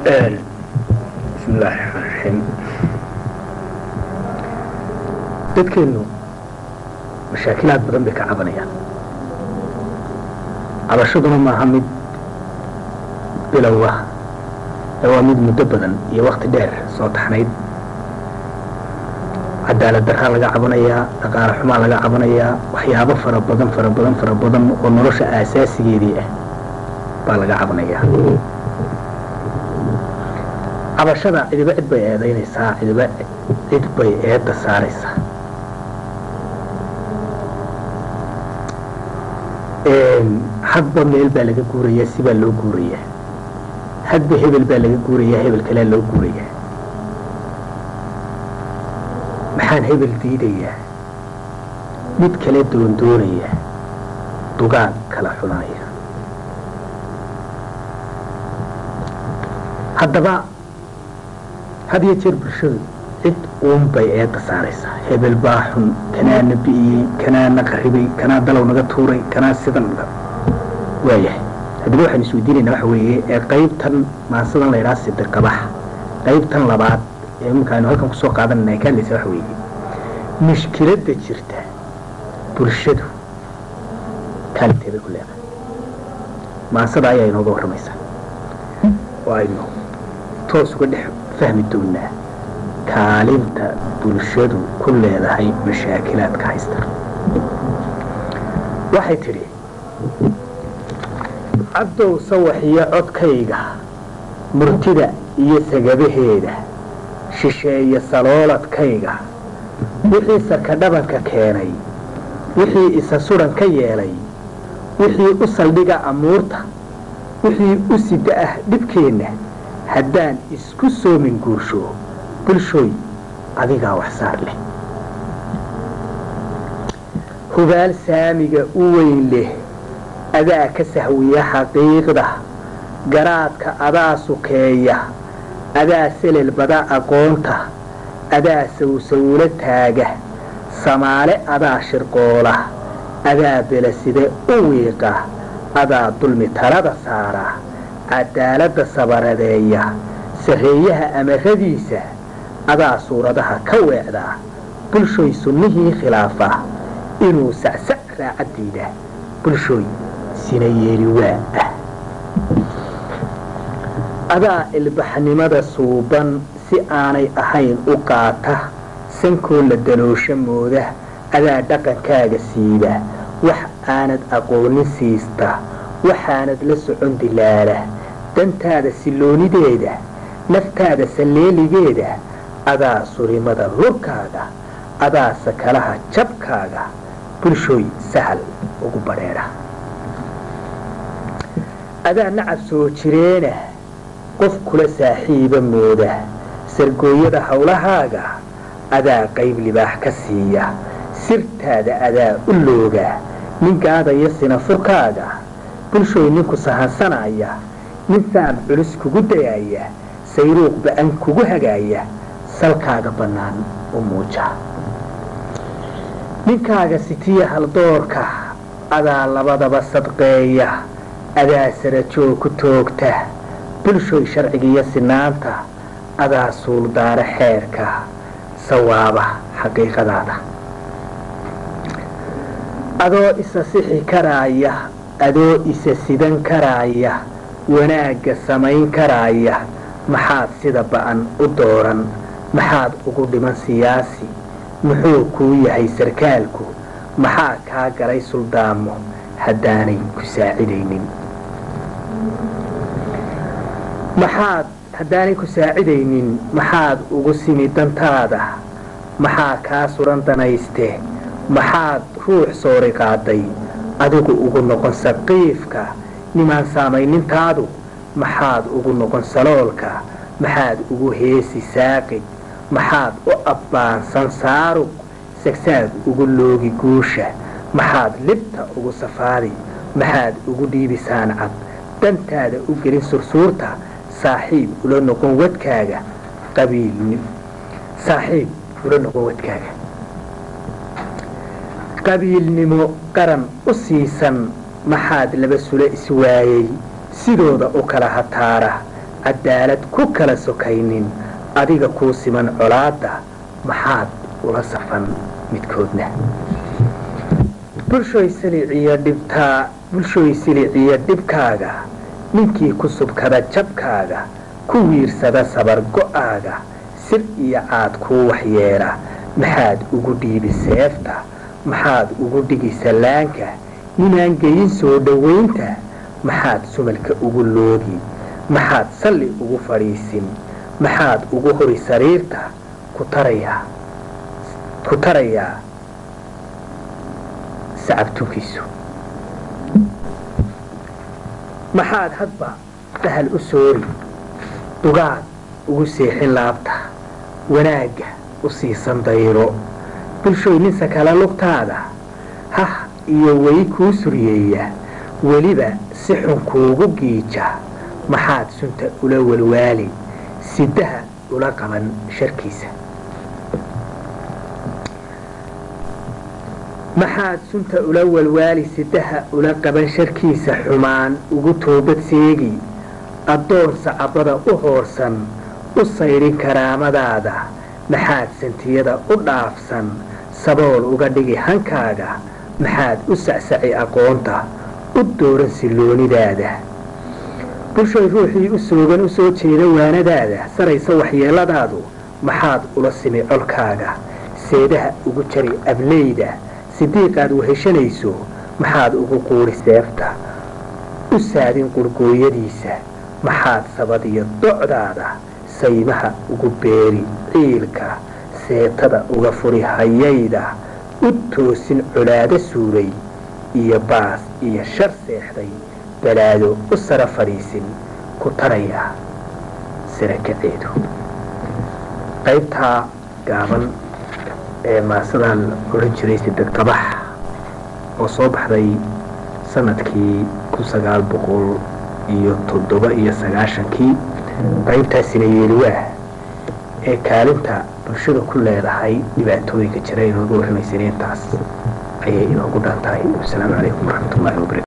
bismillaahi raxmaan raxiim dadkeennu mashaakilaad badan bay ka cabanayaan cabashaduna maaha mid bilow ah ee waa mid muddo badan iyo wakti dheer soo taxnayd cadaalad daraa laga cabanayaa dhaqaale xumaa laga cabanayaa waxyaabo fara badan fara badan fara badan oo nolosha aasaasigeedii ah baa laga cabanayaa cabashada cidiba cid bay eedaynaysaa cidiba cid bay eedda saaraysaa hadba meel baa laga guurayaa sibaa loo guurayaa hadba hebel baa laga guurayaa hebel kalea loo guurayaa maxaan hebel diidayaa mid kale doondoonaya dugaag kala xunaya haddaba had iyo jeer bulshadu cid uun bay eedda saaraysaa hebel baa xun kanaa na bi'iyey kanaa na qaribay kanaa dalow naga tuuray kanaa sidan waayahay haddaba waxaan isweydiinaynaa waxa weeye ee qaybtan maasadan la ydhaha sidirqabax qaybtan labaad ee iminka aynu halkan kusoo qaadanayna ay ka hadlaysa waxa weeye mushkiladda jirta bulshadu kaalinteebay ku leedahay maasada ayaa inooga warramaysaa oo aynu toos uga dhex fahmi doonaa kaalinta bulshadu ku leedahay mashaakilaadka haysta waxay tidhi cabdow sawaxiyo codkayga murtida iyo sagabaheeda shisheeye salooladkayga wixii sarkadhabanka keenay wixii isa sudan ka yeelay wixii u saldhiga amuurta wixii u sida ah dhibkeenna haddaan isku soomin guursho bulshooy adigaa wax saar leh hubaal saamiga u weyn leh adaa ka sahwiya xaqiiqda garaadka adaa sukeeya adaa selel bada aqoonta adaa sawsawlo taaga samaale adaa shirqoola adaa belaside u wiiqa adaa dulmi talada saara cadaaladda sabaradeeya sarreeyaha amaradiisa adaa suuradaha ka weecdaa bulshooy sunnihii khilaafa inuu sacsac raacaddiida bulshooy sina yeeli waa ah adaa ilbaxnimada suuban si aanay ahayn u qaata sankoo la daloosho mooda adaa dhaqankaaga siiba wax aanad aqoonin siista waxaanad la socon dilaala dantaada silloonideeda naftaada salleeligeeda adaa surimada lurkaaga adaa sakalaha jabkaaga bulshooy sahal ugu badheedha adaa nacab soo jireena qof kula saaxiiba mooda sargooyada howlahaaga adaa qayb libaax ka siiya sirtaada adaa u looga ninkaadaya sinafurkaaga bulshooy ninku sahansanaya nin saam culus kugu dayaya sayruuq ba'an kugu hagaaya salkaaga bannaan u muuja ninkaaga sitiya haldoorka adaa labadaba sadqeeya adaa sarajoog ku toogta bulshooy sharcigiiyo sinaanta adaa suuldaara xeerka sawaaba xaqiiqadaada adoo isa sixi karaaya adoo isa sidan karaaya wanaagga samayn karaaya maxaad sida ba'an u dooran maxaad ugu dhiman siyaasi muxuu kuu yahay sarkaalku maxaa kaa galay suldaamo haddaanay ku saacidaynin maxaad haddaanay ku saacidaynin maxaad ugu simi dantaada maxaa kaa suran danayste maxaad ruux soori qaaday adigu ugu noqon saqiifka nimaan saamaynintaadu maxaad ugu noqon saloolka maxaad ugu heesi saaqid maxaad u abbaansan saarug sagsaag ugu loogi guusha maxaad libta ugu safaadi maxaad ugu dhiibi saancad dantaada u gelin sursuurta saaxiib ula noqon wadkaaga qabiil saaxiib ula noqon wadkaaga qabiilnimo qaran u siisan maxaad laba sule iswaayey sidooda u kala hataara cadaalad ku kala sokaynin adiga kuu siman colaadda maxaad ula safan midkoodna bulshooy siliciyo dhibtaa bulshooy siliciyo dhibkaaga ninkii ku subkada jabkaaga ku wiirsada sabar go'aaga sir iyo caad kuu waxyeela maxaad ugu dhiibi seefta maxaad ugu dhigi sallaanka ninaan geyin soo dhowaynta maxaad sumalka ugu loogi maxaad salli ugu fadhiisin maxaad ugu hori sariirta ku tarayaa ku tarayaa sacabtunkiisu maxaad hadba sahal u soori dugaad ugu seexin laabta wanaagga u siisan dayro bulshooy ninsa kala lugtaada hah iyo weli kuu suryeeya weliba si xun kuugu giija maxaad sunta ula walwaali sidaha ula qaban sharkiisa maxaad sunta ula walwaali sidaha ula qaban sharkiisa xumaan ugu toobad seegi addoon sacabada u hoorsan u saydhin karaamadaada maxaad santiyada u dhaafsan sabool uga dhigi hankaaga maxaad u sacsaci aqoonta u dooran silloonidaada bulshoy ruuxii u soogan u soo jeeda waanadaada saraysa waxyeelladaadu maxaad ula simi colkaaga seedaha ugu jari ableyda sidiiqaad weheshanayso maxaad ugu quuri seefta u saadin qurgooyadiisa maxaad sabadiyo docdaada saymaha ugu beeri ciilka seetada uga furi hayayda u toosin colaado suuray iyo baas iyo shar seexday balaado u sara fadhiisin ku tarayaa sarakaceedu qaybtaa gaaban ee maasadan odhan jiray sidad qabax oo soo baxday sanadkii kun sagaal boqol iyo toddoba iyo sagaashankii qaybtaasina yeeliwaah ee kaalinta bulshada ku leedahay dhibaatooyinka jira inooga warramaysan intaas ayay inoogu dhan tahay wasalaamu calaykum waraxmatullahi wabarakatu